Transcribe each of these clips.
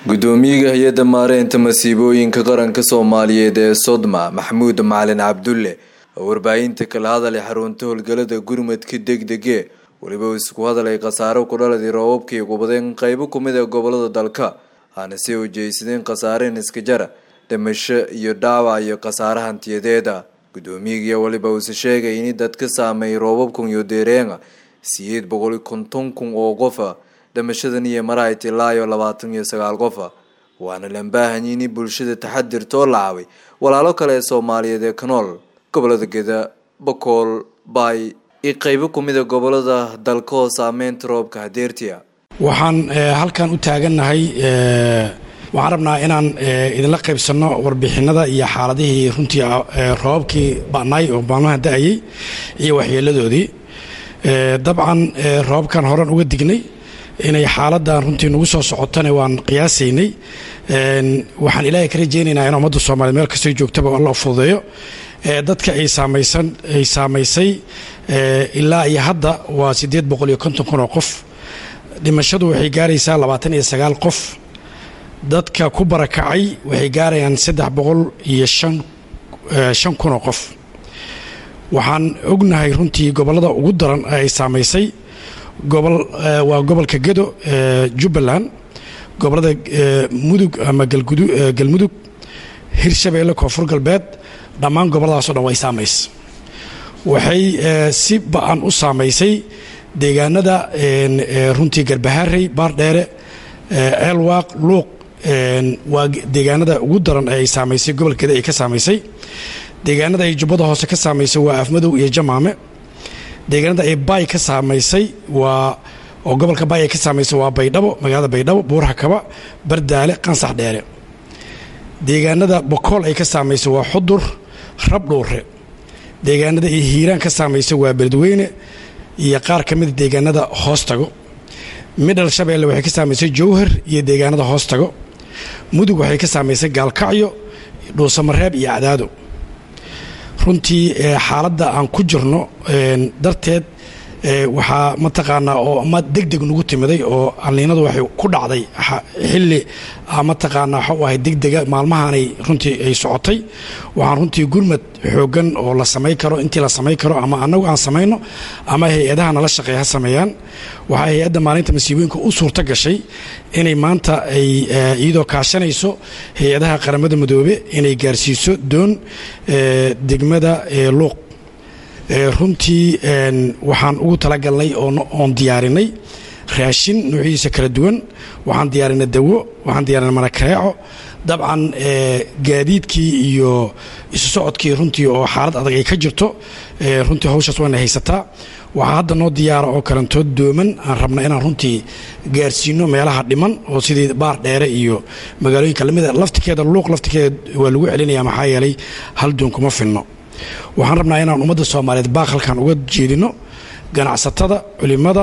gudoomiyaha hay-adda maareynta masiibooyinka qaranka soomaaliyeed ee sodma maxamuud macalin cabdulle oo warbaahinta kala hadalay xarunta howlgalada gurmadka degdege weliba uu isku hadalay khasaaro ku dhaladii roobabkii gubadeen qeybo kumid ee gobolada dalka aana si ujeysadeen khasaareen iska jara dhimasho iyo dhaawac iyo khasaare hantiyadeeda gudoomiyagii weliba uuse sheegay in dadka saameeyay roobabkan iyo deereenga siyeed boqol konton kun oo qofa dhimashadan iyo marahay tilaayo labaatan iyo sagaal qofa waana lambaahanyi in bulshada taxadirtoo lacabay walaalo kale ee soomaaliyeed ee ka nool gobolada geda bakool baay iyo qeybo kumida gobolada dalka oo saameynta roobka hadeertiya waxaan halkan u taagannahay waxaan rabnaa inaan idinla qaybsanno warbixinada iyo xaaladihii runtii roobabkii ba'naay oo maalmaha da-ayay iyo waxyeeladoodii dabcan roobabkan horan uga dignay inay xaaladan runtii nagu soo socotana waan qiyaasaynay waxaan ilaahay ka rajaynaynaa in ummadda soomaliya meel kastoo joogtaba alla fududeeyo dadka ay saamaysan ay saamaysay ilaa iyo hadda waa siddeed boqol iyo konton kun oo qof dhimashadu waxay gaaraysaa labaatan iyo sagaal qof dadka ku barakacay waxay gaarayaan saddex boqol iyo shan shan kun oo qof waxaan ognahay runtii gobollada ugu daran ee ay saamaysay gobol waa gobolka gedo jubbaland gobollada mudug ama galmudug hirshabeelle koonfur galbeed dhammaan gobolladaasoo dhan way saamays waxay si ba-an u saamaysay deegaanada runtii garbaharey baardheere ceelwaaq luuq waa deegaanada ugu daran ee ay saamaysay gobolka geda ay ka saamaysay deegaanada ay jubbada hoose ka saamaysay waa afmadow iyo jamaame deegaanada ay baay ka saamaysay waa oo gobolka baay ay ka saamaysay waa baydhabo magaalada baydhabo buurhakaba bardaale qansax dheere deegaanada bokool ay ka saamaysay waa xudur rabdhuure deegaanada ay hiiraan ka saamaysay waa beledweyne iyo qaar ka mida deegaanada hoostago midhal shabeelle waxay ka saamaysay jowhar iyo deegaanada hoostago mudug waxay ka saamaysay gaalkacyo dhuusamareeb iyo cadaado runtii xaaladda aan ku jirno darteed waxaa mataqaanaa oo ama deg deg nagu timiday oo alniinadu waxay ku dhacday xilli mataqaanaa waxau ahay degdega maalmahaanay runtii ay socotay waxaan runtii gurmad xooggan oo la samay karo intii la samay karo ama annagu aan samayno ama hay-adaha nala shaqeeya ha sameeyaan waxaa hay-adda maalinta masiibooyinka u suurto gashay inay maanta ay iyadoo kaashanayso hay-adaha qaramada midoobe inay gaarsiiso doon degmada luuq runtii waxaan ugu talagalnay oon diyaarinay raashin nuucyadiisa kala duwan waxaan diyaarinay dawo waxaan diyaarinay marakareeco dabcan gaadiidkii iyo isu socodkii runtii oo xaalad adag ay ka jirto runtii hawshaas waana haysataa waxaa hadda noo diyaara oo kalantood dooman aan rabna inaan runtii gaarsiino meelaha dhiman oo sidii baar dheere iyo magaalooyinka lamida laftikeeda luuq laftikeeda waa lagu celinaya maxaa yeelay hal doon kuma finno waxaan rabnaa inaan ummadda soomaaliyeed baaq halkan uga jeedino ganacsatada culimada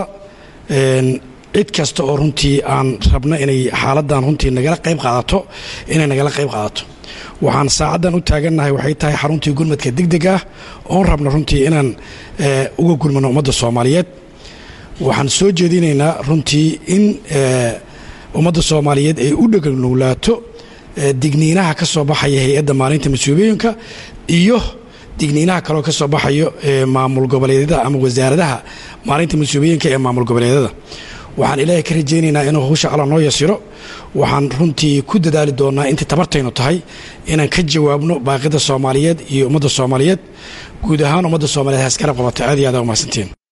cid kasta oo runtii aan rabno inay xaaladan runtii nagala qayb qaadato inay nagala qayb qaadato waxaan saacaddan u taagannahay waxay tahay xaruntii gurmadka degdeg ah oon rabno runtii inaan uga gurmano ummadda soomaaliyeed waxaan soo jeedinaynaa runtii in ummadda soomaaliyeed ay u dheganowlaato digniinaha ka soo baxaya hay-adda maalinta mas-uuliyooyinka iyo digniinaha kaloo ka soo baxayo maamul goboleedyada ama wasaaradaha maalinta mas-uuliyinka ee maamul goboleedyada waxaan ilaahay ka rajaynaynaa inuu hawsha alla noo yasiro waxaan runtii ku dadaali doonaa intii tabartaynu tahay inaan ka jawaabno baaqida soomaaliyeed iyo ummadda soomaaliyeed guud ahaan ummadda soomaaliyeed haskarab qabata aad iyo aad umahadsantiin